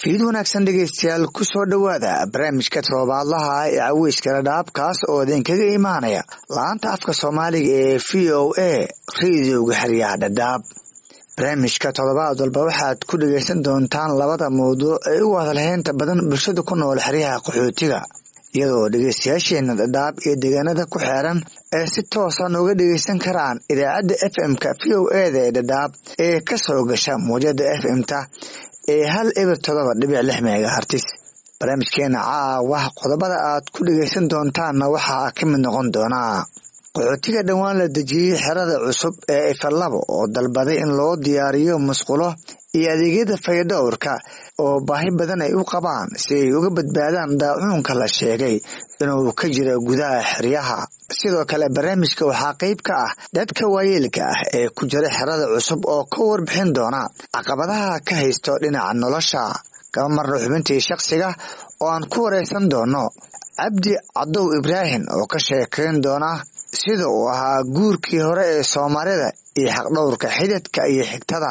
fiid wanaagsan dhegeystayaal kusoo dhowaada barnaamijka toddobaadlaha ee caweyskala dhaabkaas oo idinkaga imaanaya laanta afka soomaaliga ee v o a rediyoga xeryaha dhadhaab barnaamijka toddobaad walba waxaad ku dhegeysan doontaan labada mawduuc ee ugu hadalheynta badan bulshada ku nool xeryaha qaxootiga iyadoo dhegeystayaasheena dhadhaab iyo deegaanada ku xeeran ee si toosa nooga dhegeysan karaan idaacadda f m-ka v o eda ee dhadhaab ee kasoo gasha muwjada f m-ta ee hal eber todoba dhibic lix megahartis barnaamijkeena caawa qodobada aad ku dhegeysan doontaanna waxaa ka mid noqon doonaa qaxootiga dhowaan la dejiyey xerada cusub ee ifalabo oo dalbaday in loo diyaariyo musqulo iyo adeegyada fayadhowrka oo baahi badan ay u qabaan si ay uga badbaadaan daacuunka la sheegay inuu ka jiro gudaha xeryaha sidoo kale barnaamijka waxaa qeyb ka ah dadka waayeelka ah ee ku jira xerada cusub oo ka warbixin doona caqabadaha ka haysto dhinaca nolosha kaba marna xubintii shakhsiga oo aan ku wareysan doono cabdi cadow ibraahim oo ka sheekeyn doona sida uu ahaa guurkii hore ee soomaalida iyo xaqdhowrka xididka iyo xigtada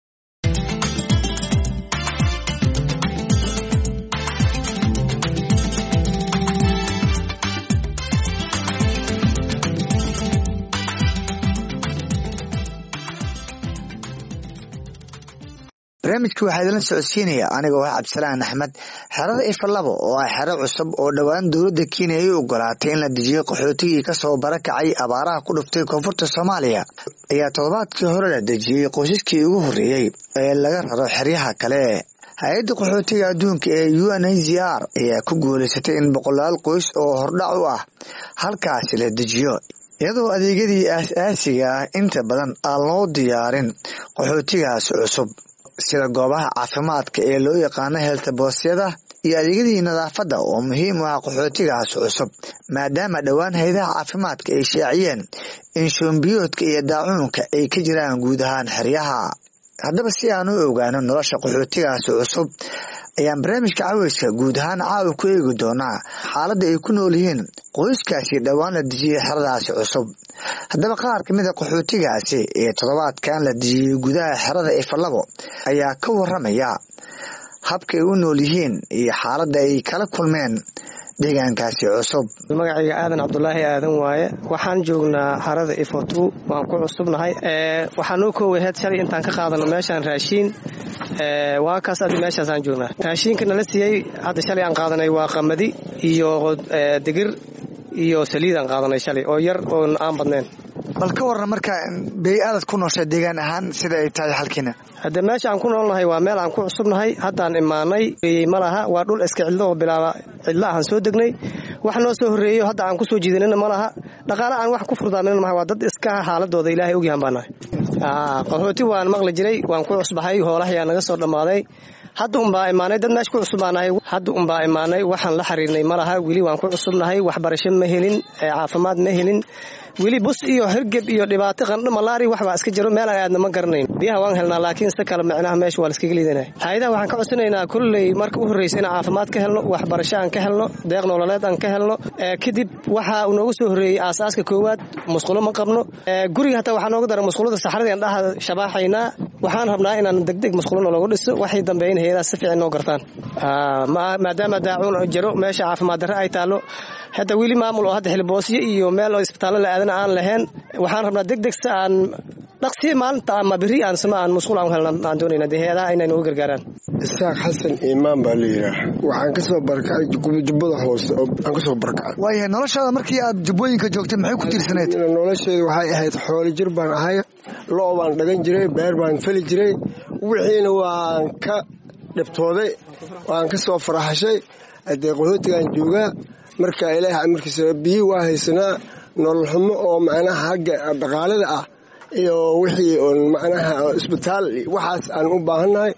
barnaamijka waxaa idinla socodsiinaya anigoo ah cabdisalaan axmed xerada ifalabo oo ah xero cusub oo dhowaan dowladda kenya ay u ogolaatay in la dejiyo qaxootigii kasoo barakacay abaaraha ku dhuftay koonfurta soomaaliya ayaa toddobaadkii hore la dejiyey qoysaskii ugu horreeyey ee laga raro xeryaha kale hay-adda qaxootiga adduunka ee u n h c r ayaa ku guuleysatay in boqolaal qoys oo hordhac u ah halkaasi la dejiyo iyadoo adeegyadii aas-aasiga ah inta badan aan loo diyaarin qaxootigaasi cusub sida goobaha caafimaadka ee loo yaqaano heeltaboosyada iyo adeegyadii nadaafadda oo muhiim u ah qaxootigaas cusub maadaama dhowaan haydaha caafimaadka ay shaaciyeen in shoombiyoodka iyo daacuunka ay ka jiraan guud ahaan xeryaha haddaba si aan u ogaano nolosha qaxootigaasi cusub ayaan barnaamijka caweyska guud ahaan caawa ku eegi doonaa xaaladda ay ku nool yihiin qoyskaasi dhowaan la dejiyey xeradaasi cusub haddaba qaar ka mid a qaxootigaasi ee toddobaadkan la dejiyey gudaha xerada ifalabo ayaa ka waramaya habka ay u nool yihiin iyo xaaladda ay kala kulmeen deegaankaasi cusub magacayga aadan cabdulaahi aadan waaye waxaan joognaa xarada ifotu waan ku cusubnahay waxaa noo kooway heed shalay intaan ka qaadano meeshaan raashiin waa kaas adi meeshaasaan joognaa raashiinka nala siiyey hadda shalay aan qaadanay waa qamadi iyo digir iyo saliidaan qaadanay shalay oo yar oo aan badnayn bal ka waran marka bey-aadad ku nooshay deegaan ahaan sida ay tahay halkiina hadde meesha aan ku noolnahay waa meel aan ku cusubnahay haddaan imaanay ma laha waa dhul iska cidlo oo bilaaba cidlo ahaan soo degnay wax noo soo horreeyo hadda aan ku soo jiidanina ma laha dhaqaale aan wax ku furdaamin maha waa dad iska xaaladooda ilaahay ogyahan baa nahay qaxooti waan maqli jiray waan ku cusbahay hoolahayaa naga soo dhammaaday hadda unbaa imaanay dad meesha ku cusubbaanahay hadda unbaa imaanay waxaan la xiriirnay ma laha weli waan ku cusubnahay waxbarasho ma helin caafimaad ma helin weli bus iyo hergeb iyo dhibaato qandho malaari waxbaa iska jiro meel aan aadna ma garanayn biyaha waan helnaa laakiin si kale micnaha meesha waa laiskaga liidanaya hay-adaha waxaan ka codsanaynaa kolley marka u horreysa inaan caafimaad ka helno waxbarasho aan ka helno deeq nololeed aan ka helno kadib waxa uu noogu soo horreeyey aasaaska koowaad musqulo ma qabno guriga hataa waxaa nooga dara musqulada saxradii aan dhaha shabaaxaynaa waxaan rabnaa inaan degdeg musqulo nologu dhiso waxay dambeeyen hay-adaha si fiican noo gartaan maadaama daacuun jiro meesha caafimaad darre ay taallo hadda weli maamul oo hadda xilboosyo iyo meel oo isbitaallo la aadana aan lahayn waxaan rabnaa deg deg si aan dhaqsiya maalinta ama beri aan sama aan musqul aan helna aan doonayna dee hay-adaha inay nooga gargaaraan isaaq xasan iimaan baa la yidhaah waxaan ka soo barakacay jubbada hoose aan ka soo barakacay waayahay noloshaada markii aad jubbooyinka joogtay maxay ku tiirsaneyd nolosheedu waxay ahayd xoolo jir baan ahay lo' baan dhagan jiray beer baan feli jiray wixiina waan ka dhibtooday waan ka soo faraxashay haddee qaxootigaan joogaa marka ilaaha amarkiisa biyi waa haysanaa nolol xumo oo macnaha hagga dhaqaalada ah iyo wixii oon macnaha isbitaal waxaas aan u baahannahay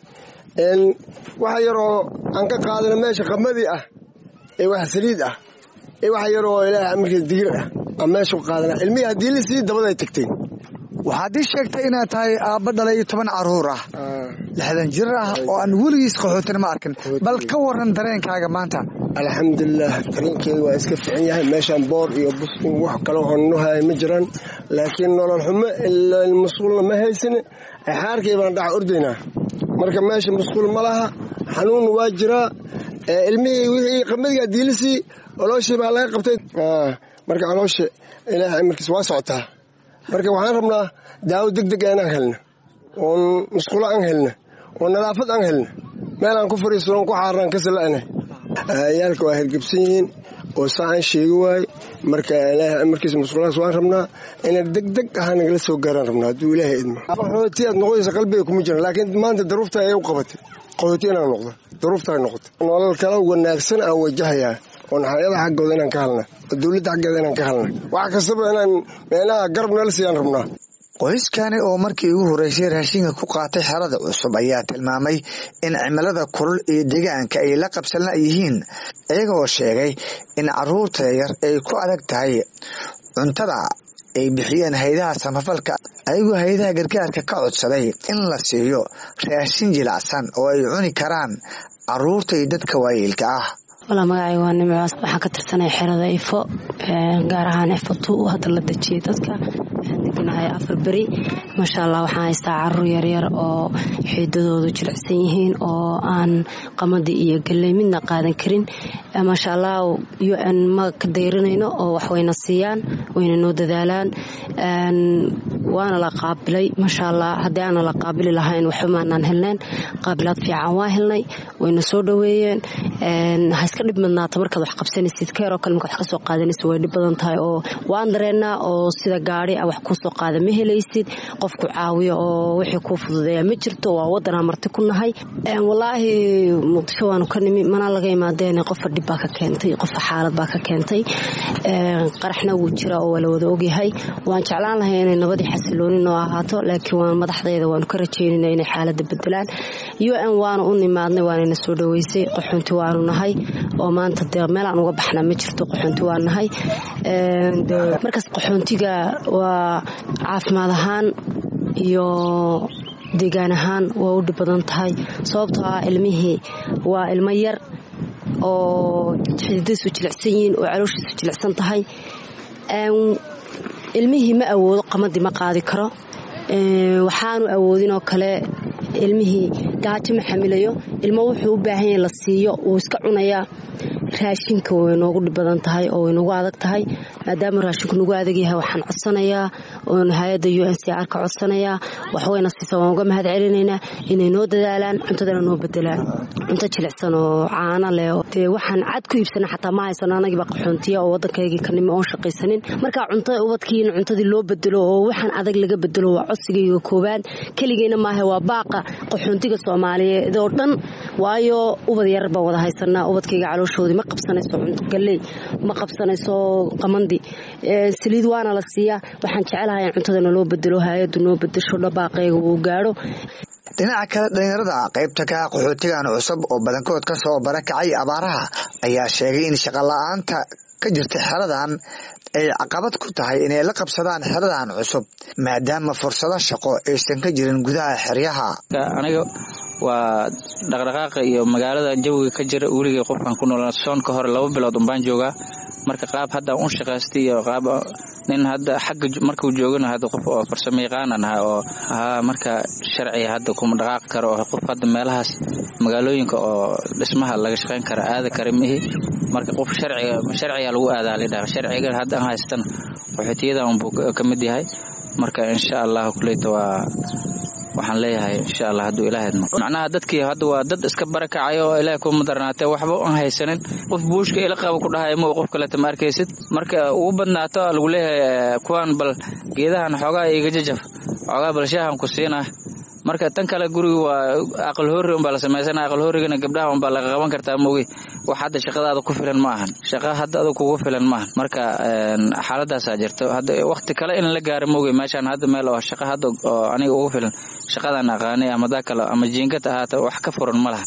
waxa yaroo aan ka qaadana meesha qamadii ah ee wax saliid ah ee wax yaroo ilaaha amarkiisa digir ah aan meesha ku qaadana ilmihii haddii la sii dabaday tagtay waxaad ii sheegtay inaad tahay aabba dhalay iyo toban caruur ah lixdan jir ah oo aan weligiis qaxootina ma arkin bal ka waran dareenkaaga maanta alxamdulilah dareenkeedu waa iska fiican yahay meeshaan boor iyo buskin wax kale oo nuhaya ma jiraan laakiin nolol xumo musqulna ma haysane xaarkay baan dhaca ordaynaa marka meesha musqul ma laha xanuunna waa jiraa ilmihii wixii qamadiga diilisii colooshii baa laga qabtay marka caloosha ilaahay markiis waa socotaa marka waxaan rabnaa daawo deg deg inaan helna oon musqulo aan helna oo nadaafad aan helna meel aan ku fariisano ku xaarnaan ka sala'na yaalka waa hergebsan yihiin oo saa aan sheegi waaye marka ilaahay markiis musqulahaas waan rabnaa inay deg deg ahaa nagala soo gaaraan rabnaa hadduu ilaahay idmo qaxooti aad noqonaysa qalbiga kuma jiran laakiin maanta daruufta ayay u qabatay qaxooti inaan noqdo daruufta ay noqotay nolol kala wanaagsan aan wajahayaa oo naxaryada xaggooda inaan ka halna oo dowladda xaggeeda inaan ka halna wax kastaba inaan meelaha garab nala siiyaan rabnaa qoyskani oo markii ugu horreysay raashinka ku qaatay xerada cusub ayaa tilmaamay in cimilada kulul iyo deegaanka ay la qabsana yihiin iyagoo sheegay in caruurta yar ay ku adag tahay cuntada ay bixiyeen haydaha samafalka ayagoo haydaha gargaarka ka codsaday in la siiyo raashin jilacsan oo ay cuni karaan caruurta iyo dadka waayeelka ah walaa magacay waa nimcaas waxaan ka tirsanay xerada ifo gaar ahaan ifo tu hadda la dejiyay dadka waxaan deganahay afar beri maasha allah waxaan haystaa caruur yaryar oo xiidadoodu jilicsan yihiin oo aan qamadi iyo galley midna qaadan karin maasha allah u n ma ka dayranayno oo wax wayna siiyaan wayna noo dadaalaan waana la qaabilay maasha allah haddii aana la qaabili lahayn waxba maanaan helneen qaabilaad fiican waa helnay wayna soo dhoweeyeen iska dhib madnaata markaad wax qabsanaysid keeroo kale markaad wax kasoo qaadanaysid way dhib badan tahay oo waan dareennaa oo sida gaari a wax kuusoo qaada ma helaysid qofku caawiyo oo wixii kuu fududeeya ma jirto waa wadanaa marti ku nahay walaahi muqdisho waanu ka nimi mana laga imaadeen qofa dhib baa ka keentay qofa xaalad baa ka keentay qaraxna wuu jira oo waa la wada ogyahay waan jeclaan lahay inay nabadii xasiloonin oo ahaato laakiin waan madaxdeeda waanu ka rajeynayna inay xaalada bedelaan u n waanu u nimaadnay waanayna soo dhoweysay qaxoonti waanu nahay oo maanta dee meel aan uga baxna ma jirto qaxoonti waa nahay markaas qaxoontiga waa caafimaad ahaan iyo deegaan ahaan waa u dhib badan tahay sababtoo ah ilmihii waa ilmo yar oo xididadiisu jilicsan yihiin oo calooshiisu jilicsan tahay ilmihii ma awoodo qamadii ma qaadi karo waxaanu awoodin oo kale ilmihii gaajo ma xamilayo ilmo wuxuu u baahan yahay la siiyo wuu iska cunayaa raashinka way noogu dhib badan tahay oo way nagu adag tahay maadaama raashinku nagu adag yahay waxaan codsanayaa oon hay-adda u n c r ka codsanayaa waxwayna siisa waan uga mahad celinaynaa inay noo dadaalaan cuntadana noo bedelaan cunto jilicsan oo caano leh dee waxaan cad ku iibsana xataa ma haysano anagiiba qaxoontiya oo waddankaygii ka nimi oon shaqaysanin marka cunto ubadkii in cuntadii loo bedelo oo waxaan adag laga bedelo waa codsigayga koobaad keligeyna maaha waa baaqa qaxoontiga soomaaliyeed oo dhan waayo ubad yar baan wada haysanaa ubadkayga calooshoodii ma qabsanayso cunto galley ma qabsanayso qamandi saliid waana la siiyaa waxaan jecelahay in cuntadana loo bedelo hay-addu noo bedesho dhabaaqayga uu gaadho dhinaca kale dhalinyarada qaybta ka ah qaxootigan cusub oo badankood ka soo barakacay abaaraha ayaa sheegay in shaqola'aanta ka jirta xeradan ay caqabad ku tahay inay la qabsadaan xeradan cusub maadaama fursado shaqo aysan ka jirin gudaha xeryaha aniga waa dhaqdhaqaaqa iyo magaalada jawiga ka jira weligay qofkan ku nool soonka hore laba bilood unbaan joogaa marka qaab hadda un shaqaystay iyo qaab nin hadda xagga markuu joogana hadda qof oo farsamo yaqaanan ahay oo haa marka sharciga hadda kuma dhaqaaqi karo oo qof hadda meelahaas magaalooyinka oo dhismaha laga shaqayn kara aada kara mihi marka qof sharciga sharciga lagu aadaa lidhaha sharciga hadda aan haystana qaxootiyadan unbuu ka mid yahay marka insha allah kuleyta waa waxaan leeyahay insha allah hadduu ilaah idmo macnaha dadkii hadda waa dad iska barakacay oo ilaah kuma darnaatee waxba aan haysanin qof buushka ila qaba ku dhahay mo qof kaleta ma arkaysid marka ugu badnaato lagu leeyahay kuwaan bal geedahan xoogaa iga jajaf xoogaa bal shaahan ku siinaa marka tan kale guriga waa aqal hoori unbaa la samaysana aqal hoorigana gabdhaha unbaa laga qaban kartaa mogi wax hadda shaqadaada ku filan ma ahan shaqa hadda ada kugu filan ma ahan marka xaaladaasaa jirto hadda wakti kale in la gaaro mogi meeshaan hadda meel oo shaqa hadda oo aniga ugu filan shaqadaan aqaanay ama daa kale ama jiingad ahaata wax ka furan ma laha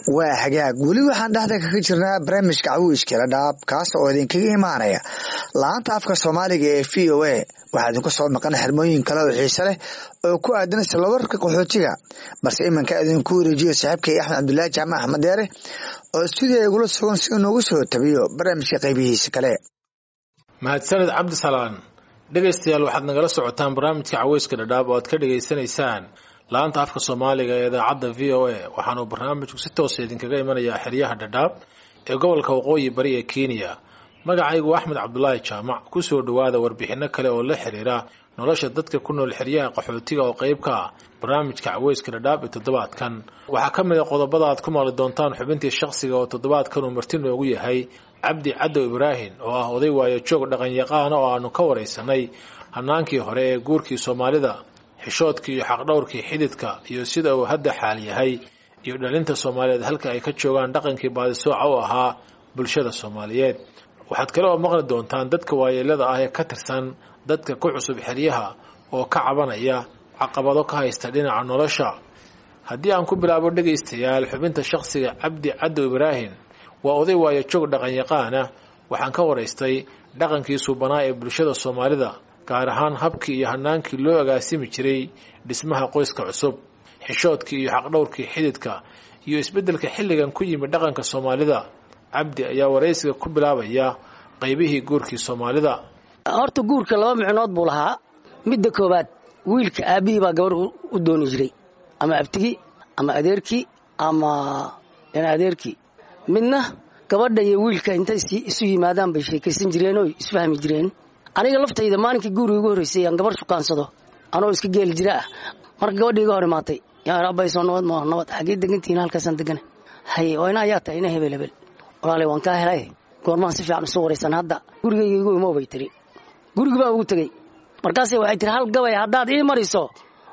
waa hagaag weli waxaan dhexda kaga jirnaa barnaamijka cawiiskala dhaab kaas oo idinkaga imaanaya laanta afka soomaaliga ee v o a waxaa idinku soo maqan xirmooyin kale oo xiise leh oo ku aadan islawarka qaxootiga balse iminka idinku wareejiyo saaxiibkay axmed cabdulaahi jaamac axmed deere oo stuudiya igula sugan si inoogu soo tabiyo barnaamijka qaybihiisa kale mahadsaned cabdisalaan dhegaystayaal waxaad nagala socotaan barnaamijka caweyska dhadhaab oo aad ka dhegaysanaysaan laanta afka soomaaliga ee idaacadda v o a waxaanuu barnaamijku si toosa idinkaga imanayaa xeryaha dhadhaab ee gobolka waqooyi bari ee kenya magacaygu axmed cabdulaahi jaamac kusoo dhowaada warbixinno kale oo la xiriira nolosha dadka ku nool xeryaha qaxootiga oo qayb ka ah barnaamijka caweyska dhadhaab ee toddobaadkan waxaa ka mid a qodobada aad ku maqli doontaan xubintii shakhsiga oo toddobaadkan uu marti noogu yahay cabdi cadow ibraahim oo ah oday waayo joog dhaqanyaqaana oo aanu ka waraysanay hanaankii hore ee guurkii soomaalida xishoodkii iyo xaqdhowrkii xididka iyo sida uu hadda xaal yahay iyo dhalinta soomaaliyeed halka ay ka joogaan dhaqankii baadisooca u ahaa bulshada soomaaliyeed waxaad kale oo maqli doontaan dadka waayeelada ah ee ka tirsan dadka ku cusub xeryaha oo ka cabanaya caqabado ka haysta dhinaca nolosha haddii aan ku bilaabo dhegaystayaal xubinta shakhsiga cabdi cadow ibraahim waa oday waayo joog dhaqanyaqaana waxaan ka waraystay dhaqankii suubanaa ee bulshada soomaalida gaar ahaan habkii iyo hanaankii loo agaasimi jiray dhismaha qoyska cusub xishoodkii iyo xaqdhowrkii xididka iyo isbeddelka xilligan ku yimid dhaqanka soomaalida cabdi ayaa waraysiga ku bilaabaya qaybihii guurkii soomaalida horta guurka laba micnood buu lahaa midda koowaad wiilka aabbihii baa gabarh u dooni jiray ama abtigii ama adeerkii ama adeerkii midna gabadha iyo wiilka intay isu yimaadaan bay sheekaysan jireen oo isfahmi jireen aniga laftayda maalinkii guuriga igu horreysay aan gabarh shukaansado anoo iska geeli jira ah marka gabadhii iga hor imaatay yaa abayso nabad ma nabad xaggee degantihiin halkaasaan degana haye oo ina ayaa tahay ina hebel hebel walaalay waan kaa helay goormaan si fiican isu waraysan hadda gurigayga igu imo bay tiri gurigi baan ugu tegey markaase waxay tiri hal gabay haddaad ii mariso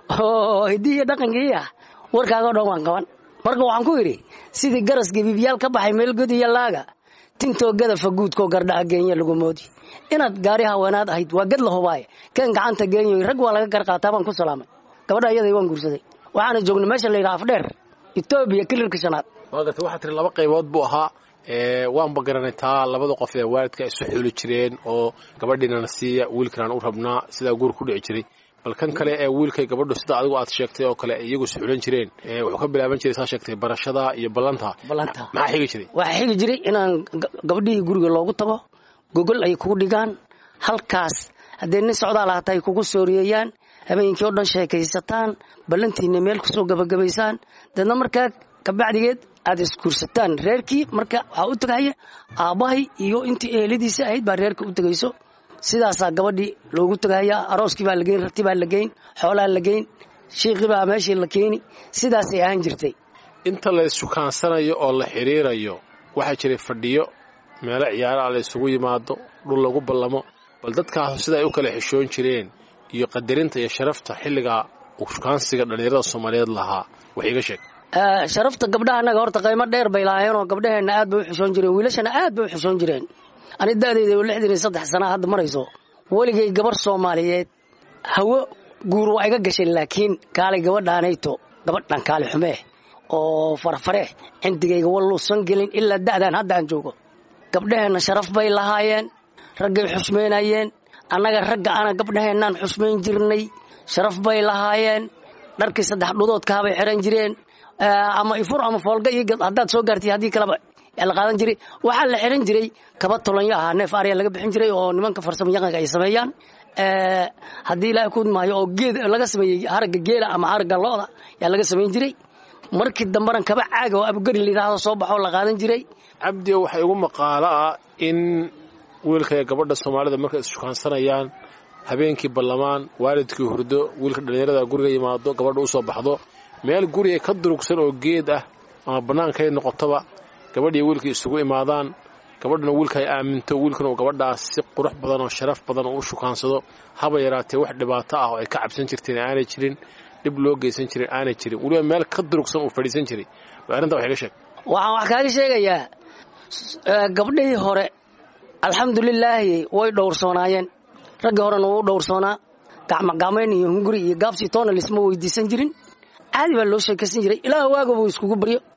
oo hiddii iyo dhaqankii ah warkaaga o dhan waan qaban marka waxaan ku idhi sidii garas gabiibyaal ka baxay meel god iyo laaga tintoo gadafa guudkoo gardhaca geenya lagu moodi inaad gaari haweenaad ahayd waa gad la hubaaye keen gacanta geenyoy rag waa laga gar qaataa baan ku salaamay gabadha iyaday waan guursaday waxaana joognay meesha la yidhaha afdheer etoobiya kilirka shanaad waa gartay waxaa tiri laba qaybood buu ahaa waanba garanay taa labada qof ee waalidka isu xuli jireen oo gabadhiinana siiya wiilkanaan u rabnaa sidaa guur ku dhici jiray bal kan kale ee wiilkay gabadhu sida adigu aad sheegtay oo kale iyagu is xulan jireen wuxuu ka bilaaban jiray saa sheegtay barashada iyo ballanta ballanta maxaa xigi jiray waxaa xigi jiray inaan gabadhihii guriga loogu tago gogol ay kugu dhigaan halkaas haddee nin socdaal hata ay kugu sooriyeeyaan habeenkii oo dhan sheekaysataan ballantiina meel kusoo gabagabaysaan deedna markaa kabacdigeed aad isguursataan reerkii marka waxaa u tegahaya aabbahay iyo intii eheladiisa ahayd baa reerka u tegayso sidaasaa gabadhii loogu tegahaya arooskii baa lageyn rati baa la geyn xoolaa la geyn shiiqii baa meeshii la keeni sidaasay ahaan jirtay inta la issukaansanayo oo la xidhiirayo waxaa jiray fadhiyo meelo ciyaaraha la isugu yimaado dhul lagu ballamo bal dadkaasu sida ay u kala xishoon jireen iyo qadarinta iyo sharafta xilligaa uu shukaansiga dhallinyarada soomaaliyeed lahaa wax iiga sheeg sharafta gabdhaha annaga horta qaymo dheer bay lahaayeenoo gabdhaheenna aad bay u xishoon jireen wiilashana aad bay u xishoon jireen ani da'dayda oo lixdan iyo saddex sanaa hadda marayso weligay gabar soomaaliyeed hawo guur waa iga gashay laakiin kaalay gabadhaanayto gabadhan kaali xumee oo farfare cindigayga walluusan gelin ilaa da'dan hadda aan joogo gabdhaheenna sharaf bay lahaayeen raggay xusmaynayeen annaga ragga ana gabdhaheennaan xusmayn jirnay sharaf bay lahaayeen dharkii saddex dhudoodkahabay xihan jireen ama ifur ama foolga iyo haddaad soo gaartay haddii kaleba la qaadan jiray waxaa la xihan jiray kaba tolonyo ahaa neef arya laga bixin jiray oo nimanka farsamo yaqanka ay sameeyaan haddii ilaahay ku maayo oo geed laga sameeyey haragga geela ama haragga lo'da yaa laga samayn jiray markii dambana kaba caaga oo abugari layidhaahdo soo baxoo la qaadan jiray cabdiyo waxaa igu maqaalo ah in wiilka ee gabadha soomaalida markay isshukaansanayaan habeenkii ballamaan waalidkii hurdo wiilka dhallinyarada guriga yimaado gabadha u soo baxdo meel guriga ka durugsan oo geed ah ama bannaankay noqotoba gabadhiiyo wiilkii isugu imaadaan gabadhana wiilka ay aaminto wiilkana uu gabadhaas si qurux badan oo sharaf badan oo u shukaansado haba yaraatee wax dhibaato ah oo ay ka cabsan jirteen aanay jirin dhib loo geysan jirin aanay jirin weliba meel ka durugsan uu fadhiisan jiray arrinta wax iga sheeg waxaan wax kaaga sheegayaa gabdhihii hore alxamdulilaahi way dhowrsoonaayeen raggii horena wuu dhowrsoonaa gacmogacmayn iyo hunguri iyo gaabsi toona lisma weydiisan jirin caadi baa loo sheekaysan jiray ilaah waaga buu iskugu baryo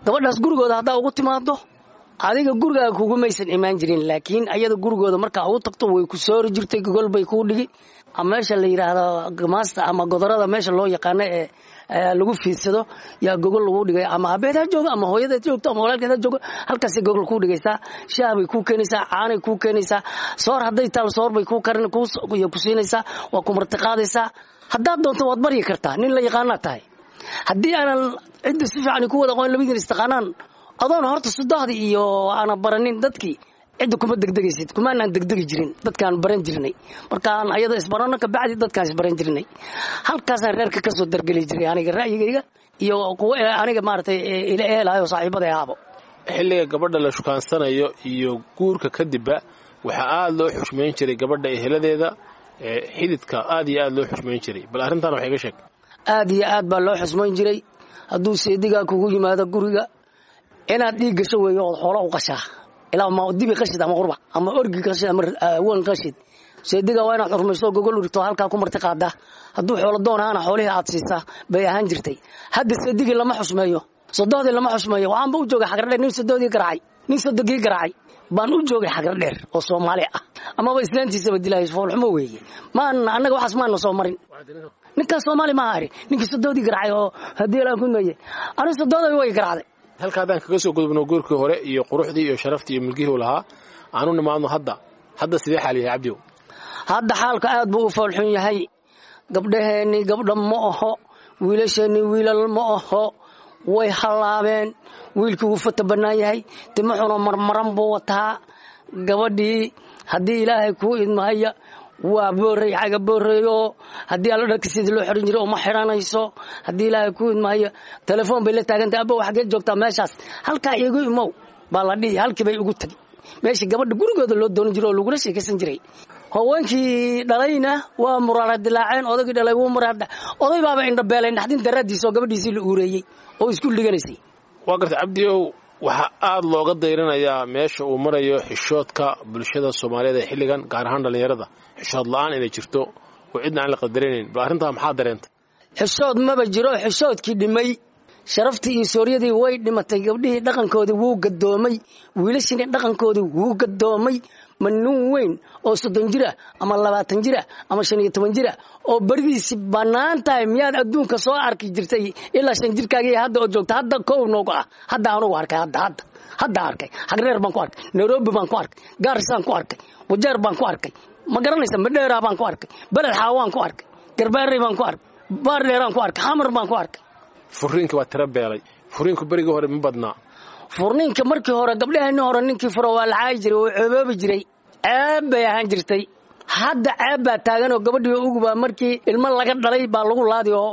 gabadhaas gurigooda haddaa ugu timaado adiga gurigaaga kugumaysan imaan jirin laakiin ayada gurigooda markaa ugu tagto way ku soori jirtay gogol bay kuu dhigi meesha la yidhaahdo gamaasta ama godorada meesha loo yaqaano ee lagu fiidsado yaa gogol lagu dhigay ama abeed ha joogo ama hooyadeed joogto ama walaalkeed ha joogo halkaasay gogol kuu dhigaysaa shaah bay kuu keenaysaa caanay kuu keenaysaa soor hadday taal soor bay kuu karin ku siinaysaa waa ku martiqaadaysaa haddaad doonto waad baryi kartaa nin la yaqaanaa tahay haddii aanan cidda si fiican ku wada aqoon labadiin istaqaanaan adoon horta sudahdii iyo aanan baranin dadkii cidda kuma degdegaysid kumaanaan degdegi jirin dadkaan baran jirnay markaan ayada isbarano kabacdi dadkaan isbaran jirnay halkaasaan reerka kasoo dargeli jiray aniga ra'yigayga iyo kuwa aniga maaratay ila ehelaayo saaxiibada ahaabo xilliga gabadha la shukaansanayo iyo guurka kadibba waxaa aada loo xushmayn jiray gabadha eheladeeda xididka aad iyo aada loo xushmayn jiray bal arrintaan wax iga sheeg aad iyo aad baa loo xusmayn jiray hadduu seedigaa kugu yimaado guriga inaad dhiig gasho weeyo ood xoolo u qashaa ilaa ma dibi qashid ama qurbac ama orgi qashid ama wan qashid seediga waa inaad xurmayso gogol urigto halkaa ku marti qaada hadduu xoolo doon ahaana xoolihii aad siisaa bay ahaan jirtay hadda seedigii lama xusmeeyo sodohdii lama xusmeeyo waxaanba u joogay xagradheer nin sodohdii garaacay nin sodogii garaacay baan u joogay xagradheer oo soomaali ah amaba islaantiisaba dilaayo foolxumo weeye maan annaga waxaas maana soo marin ninkaas soomaali maaha ari ninkii sodohdii garaacay oo haddii alaan ku meeye anigu sodooday way garaacday halka haddaan kaga soo gudubno guurkii hore iyo quruxdii iyo sharaftii iyo milgihii u lahaa aanu nimaadno hadda hadda sidee xaal yahay cabdiw hadda xaalka aad buu u foolxun yahay gabdhaheennii gabdha ma aho wiilasheennii wiilal ma aho way hallaabeen wiilkii wuu fata bannaan yahay timuxuna marmaran buu wataa gabadhii haddii ilaahay kuu idmahaya waa boorey xaga booreeyo haddii alla dharka sidii loo xiran jiray uma xiranayso haddii ilaahay kuu idmahayo telefoon bay la taagantay abba xageed joogtaa meeshaas halkaa iigu imow baa la dhihi halkii bay ugu tagi meeshii gabadha gurigooda loo doonan jiray oo lagula sheekaysan jiray haweenkii dhalayna waa muraara dilaaceen odaygii dhalay wuu muraara oday baaba indhabeelay naxdin daraadiisa oo gabadhiisii la uureeyey oo isku dhiganaysay waa garta cabdiow waxaa aada looga dayrinayaa meesha uu marayo xishoodka bulshada soomaaliyeed ee xilligan gaar ahaan dhallinyarada xishood la-aan inay jirto oo cidna aan la qadaranayn bal arrintaa maxaa dareentay xishood maba jiro xishoodkii dhimay sharaftii iyo sooryadii way dhimatay gabdhihii dhaqankoodii wuu gadoomay wiilashiini dhaqankoodii wuu gadoomay ma nin weyn oo soddon jira ama labaatan jira ama shan iyo toban jira oo beridiisi bannaan tahay miyaad adduunka soo arki jirtay ilaa shan jirkaagii hadda oo joogta hadda kow nooga ah hadda anugu arkay hadda hadda hadda arkay xagreer baan ku arkay nairobi baan ku arkay gaarisaan ku arkay wajeer baan ku arkay ma garanaysa madheeraa baan ku arkay beled xaawaan ku arkay garbaarey baan ku arkay baardheeraan ku arkay xamar baan ku arkay furiinka waa tiro beelay furiinku berigii hore ma badnaa furniinka markii hore gabdhaheenii hore ninkii furo waa la caayi jiray oo ceeboobi jiray ceeb bay ahaan jirtay hadda ceeb baa taagan oo gabadhii ugubaa markii ilmo laga dhalay baa lagu laadi oo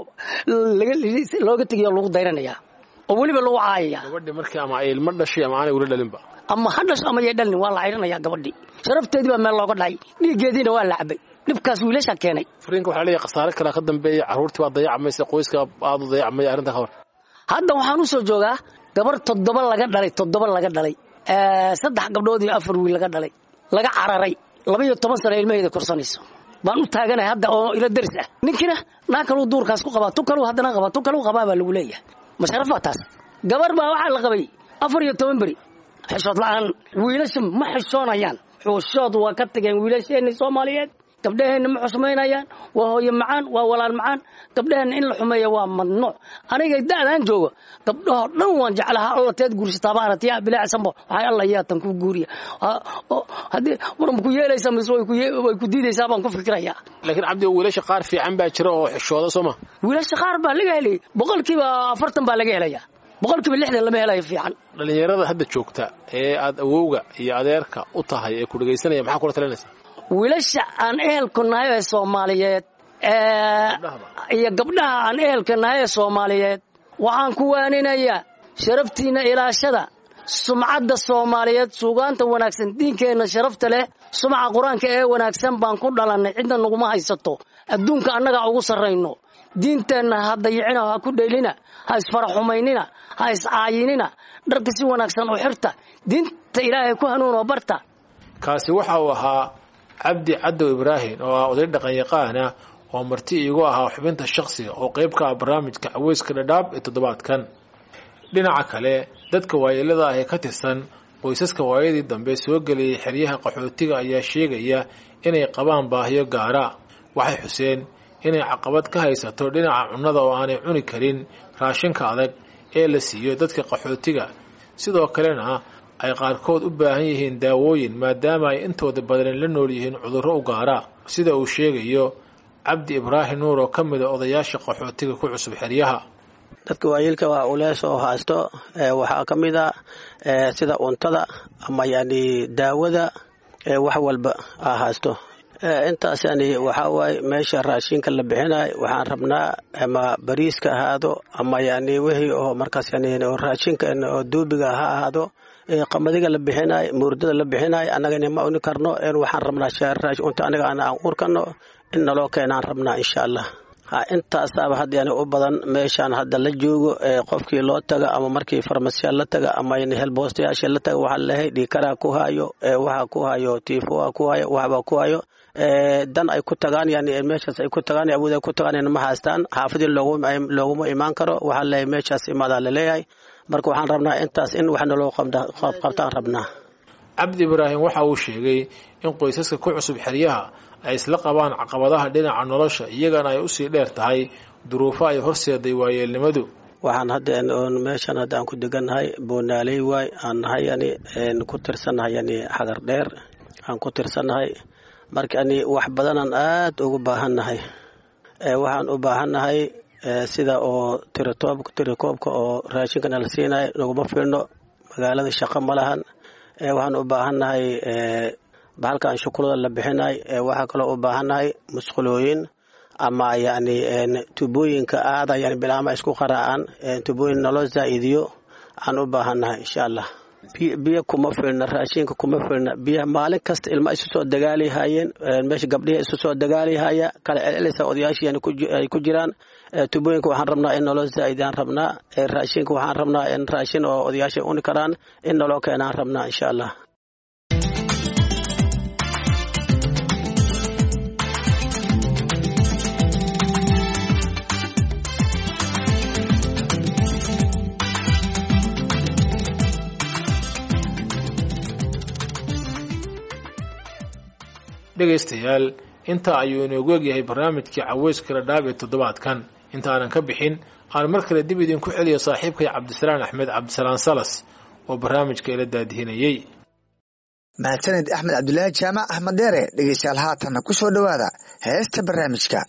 looga tegiy oo lagu dayranayaa oo weliba lagu caayaya gabadhi markii ama ay ilmo dhashay ama aanay weli dhalinba ama ha dhasho ama yay dhalin waa la cayranayaa gabadhii sharafteedii baa meel looga dhacay dhiiggeediina waa la cabay dhibkaas wiilasha keenay furiinka waxaa leeyahay khasaare kalea ka dambeeya carruurtii baa dayacmaysa qoyska aada u dayacmaya arrinta ka hor hadda waxaan u soo joogaa gabar toddoba laga dhalay toddoba laga dhalay saddex gabdhood iyo afar wiil laga dhalay laga cararay laba iyo toban sano ilmaheeda korsanayso baan u taaganahay hadda oo ila daris ah ninkiina naa kaluu duurkaas ku qabaa tu kaluu haddana qabaa tu kaluu qabaa baa lagu leeyahay masharafaa taas gabar baa waxaa la qabay afar iyo toban beri xishood la'aan wiilasha ma xishoonayaan xushood waa ka tageen wiilasheenni soomaaliyeed gabdhaheenna ma xusmaynayaan waa hooye macaan waa walaan macaan gabdhaheenna in la xumeeya waa madnuuc aniga da'daan joogo gabdhahoo dhan waan jeclaha alla teed guursataaba aragtiya bilaacsanbo waxay alla yaatan ku guuriya haddii war ma ku yeelaysa mise way ku diidaysaa baan ku fikirayaa laakiin cabdi wiilasha qaar fiican baa jira oo xishooda soo ma wiilasha qaar baa laga helay boqolkiiba afartan baa laga helaya boqolkiiba lixdan lama helayo fiican dhallinyarada hadda joogta ee aad awowga iyo adeerka u tahay ee ku dhegaysanaya maxaa kula talinaysa wiilasha aan ehelku nahay ee soomaaliyeed iyo gabdhaha aan ehelka nahay ee soomaaliyeed waxaan ku waaninayaa sharaftiinna ilaashada sumcadda soomaaliyeed suugaanta wanaagsan diinkeenna sharafta leh sumca qur-aanka ee wanaagsan baan ku dhalannay cidna naguma haysato adduunka annagaa ugu sarrayno diinteenna ha dayicina ha ku dheelina ha isfaraxumaynina ha iscaayinina dharka si wanaagsan u xirta diinta ilaahay ku hanuunoo barta kaasi waxa uu ahaa cabdi cadow ibraahim oo ah oday dhaqan yaqaana oo marti iigu ahaa xubinta shakhsiga oo qayb ka ah barnaamijka caweyska dhadhaab ee toddobaadkan dhinaca kale dadka waayeelada ah ee ka tirsan qoysaska waayadii dambe soo geliyey xeryaha qaxootiga ayaa sheegaya inay qabaan baahiyo gaara waxay xuseen inay caqabad ka haysato dhinaca cunnada oo aanay cuni karin raashinka adag ee la siiyo dadka qaxootiga sidoo kalena ay qaarkood u baahan yihiin daawooyin maadaama ay intooda badan la nool yihiin cudurro u gaara sida uu sheegayo cabdi ibraahim nuur oo ka mid a odayaasha qaxootiga ku cusub xeryaha dadka waayeelka waa ulees oo haysto waxaa ka mid a sida cuntada ama yani daawada wax walba a haysto intaas yani waxaa waaye meesha raashinka la bixinayo waxaan rabnaa ama bariiska ahaado ama yani wixii oo markaas yani raashinka oo duubiga ha ahaado qamadiga la bixinayo muurdada la bixinayo annagana ma uni karno waxaan rabnaa unta aniga aan urkano in naloo keenaan rabnaa insha allah ha intaasaaba hadda yani u badan meeshaan hadda la joogo qofkii loo taga ama markii farmasiya la taga ama helboostayaasha la taga waxaa lehay dhiikaraa ku hayo waxa ku hayo tiifoa ku hayo waxbaa ku hayo dan ay ku tagaan yani meeshaas ay ku tagaan awood ay ku tagaan ma haystaan xaafadii looguma imaan karo waxaa lehay meeshaas imaadaa laleeyahay marka waxaan rabnaa intaas in wax naloo qabtaan rabnaa cabdi ibraahim waxa uu sheegay in qoysaska ku cusub xeryaha ay isla qabaan caqabadaha dhinaca nolosha iyagana ay usii dheer tahay duruufo ay horseeday waayeelnimadu waxaan hadda meeshan hadda aan ku degannahay boonaaley waay aan nahay yani ku tirsannahay yani xagar dheer aan ku tirsannahay marka yani wax badanaan aad ugu baahannahay waxaan u baahannahay sida oo tirikoobka oo raashinka nala siinayo naguma filno magaalada shaqo ma lahan waxaan u baahannahay bahalkan shukulada la bixinay waxaa kaloo u baahannahay musqulooyin ama yani tubooyinka aada yani bilaama isku qaraacaan tubooyin naloo zaa'idiyo aan u baahannahay insha allah biyo kuma filna raashinka kuma filna biyaha maalin kasta ilma isu soo dagaalihayeen meesha gabdhihi isu soo dagaalihaya kala celcelisa odayaashii ay ku jiraan tubooyinka waxaan rabnaa in naloo zaa'idaan rabnaa raashinka waxaan rabnaa in raashin oo odayaasha uni karaan in naloo keenaan rabnaa insha allah dhegaystayaal intaa ayuu inoogu egyahay barnaamijkii caweyska dhadhaab ee toddobaadkan intaanan ka bixin aan mar kale dib idinku celiyo saaxiibkay cabdisalaan axmed cabdisalaan salas oo barnaamijka ila daadihinayey mahadsaned axmed cabdulaahi jaamac axmed deere dhegeystayaal haatanna ku soo dhowaada heesta barnaamijka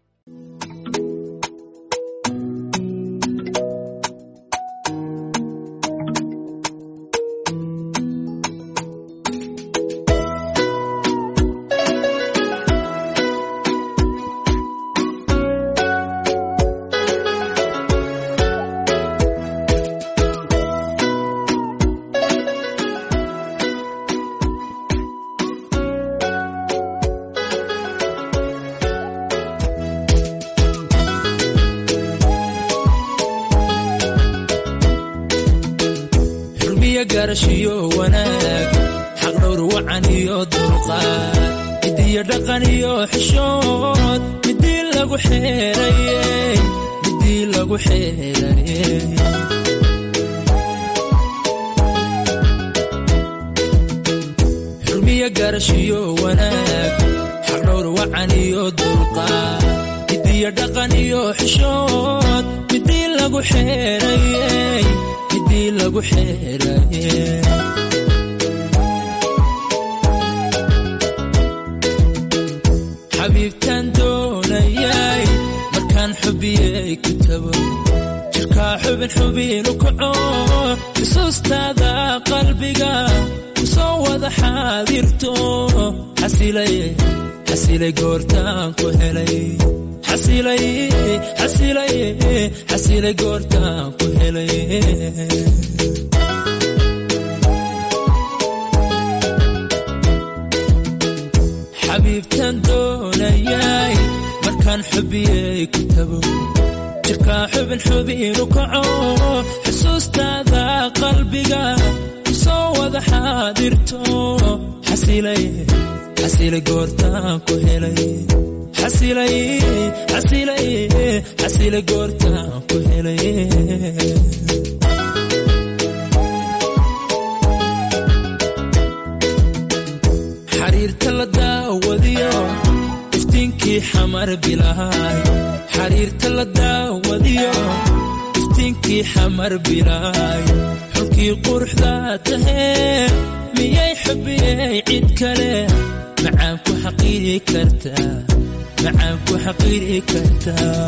garashiyo wanaag xaqdhowr wacan iyo dulqaad midiyo dhaqan iyo xishood midii lagu xeeraye midii lagu xeeraye xurmiyo garashiyo wanaag xaqdhowr wacan iyo dulqaad midiyo dhaqan iyo xishood midii lagu xeeraye midii lagu xeeraye xabiibtaan doonayay markaan xubiyey ku tago jirkaa xubin xubinu kaco xusuustaada qalbiga kusoo wada xaadirto xasilay xasilay goortaan ku helay xasilay xasilay xasilay goortaan ku helay xabiibtaan doonayay markaan xubiyey ku tago jirkaa xubin xubinu kaco xusuustaada qalbiga kusoo wada xaadirto xasilay xasilay goortaan ku helay xasilay xasilay xasilay goortaan ku helay xamar bilaay xariirta la daawadiyo iftiinkii xamar bilaay xulkii quruxda tahee miyay xubiyey cid kale macaan ku xaqiiri kartaa macaan ku xaqiiri kartaa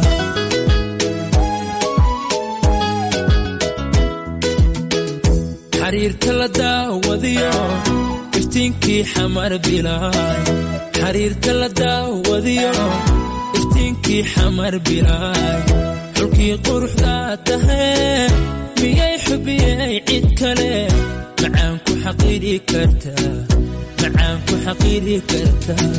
xariirta la daawadiyo iftiinkii xamar bilaay xariirta la daawadiyo iftiinkii xamar bilaay xulkii quruxda tahee miyay xubiyey cid kale macaan ku xaqiiri kartaa macaan ku xaqiiri kartaa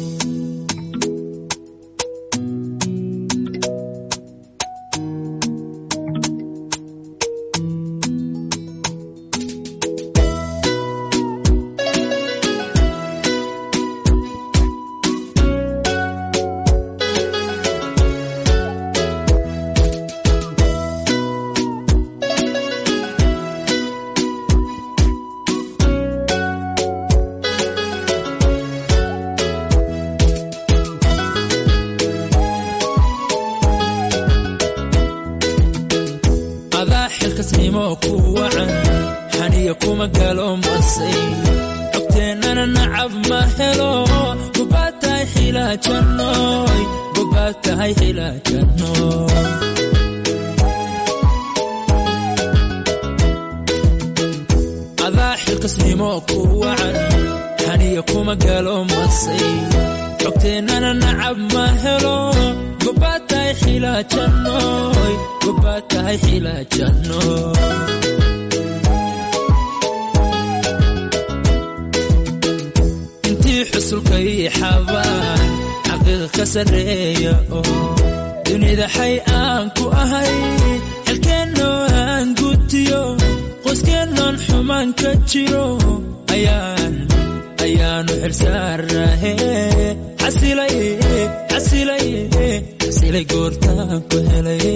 adaa xilkasnimo ku wacan xaniya kuma galo masay cogteennana nacab ma helo gobaad tahay xilaajanooy gobaad tahay xilaajanooy adaa xilkasnimo ku wacan xaniya kuma galo masay cogteennana nacab ma helo gobaad tahay xilaajanooy gobaad tahay xilaajanooy intii xusulkay xabaan xaqiiq ka sarreeya oo dunida xay aan ku ahay xilkeennoo aan gutiyo qoyskeennaan xumaan ka jiro ayaan ayaanu xilsaarahe xasilay xasilay xasilay goortaan ku helay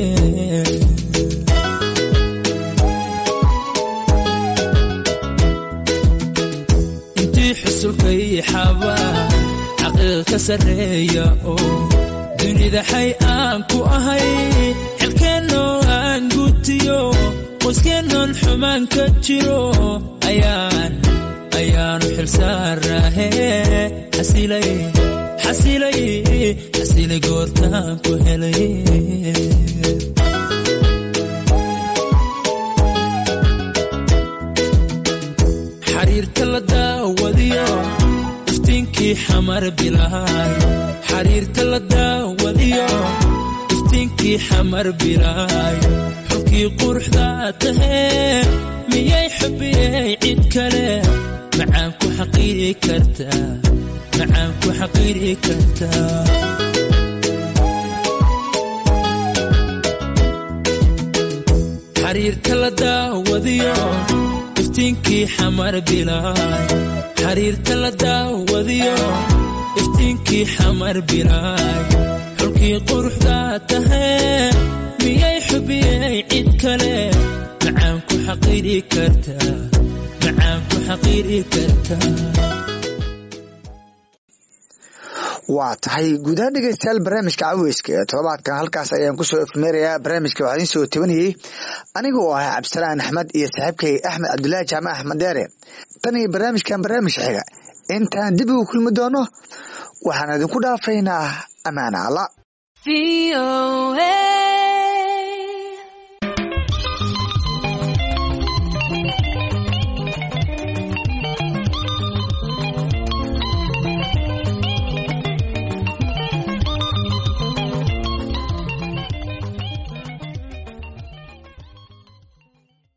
intii xusulkay xabaa xaqiiq ka sarreeya oo dunida xay aan ku ahay xilkeennoo aan gutiyo qoyskeennaan xumaan ka jiro ayaan ayaanu xilsaarahe xasilay xasilay xasilay goortaan ku helay xariirta la daawadiyo iftiinkii xamar bilaay xariirta la daawadiyo iftiinkii xamar bilaay xulkii quruxda tahee miyay xubiyey cid kale macaan ku xaqiiri kartaa macaan ku xaqiiri kartaa xariirta la daawadiyo iftiinkii xamar bilaay xariirta la daawadiyo iftiinkii xamar bilaay xulkii quruxda tahee miyay xubiyey cid kale macaan ku xaqiiri kartaa macaan ku xaqiiri kartaa waa tahay guudahaan dhegeystayaal barnaamijka caweyska ee todobaadkan halkaas ayaan kusoo efmeerayaa barnaamijka waxaa idiin soo tabanayey aniga oo ahaa cabdisalaan axmed iyo saaxiibkay axmed cabdulaahi jaamac axmed deere tan iyo barnaamijkan barnaamijka xiga intaan dib ugu kulmi doono waxaan idinku dhaafaynaa ammaana alla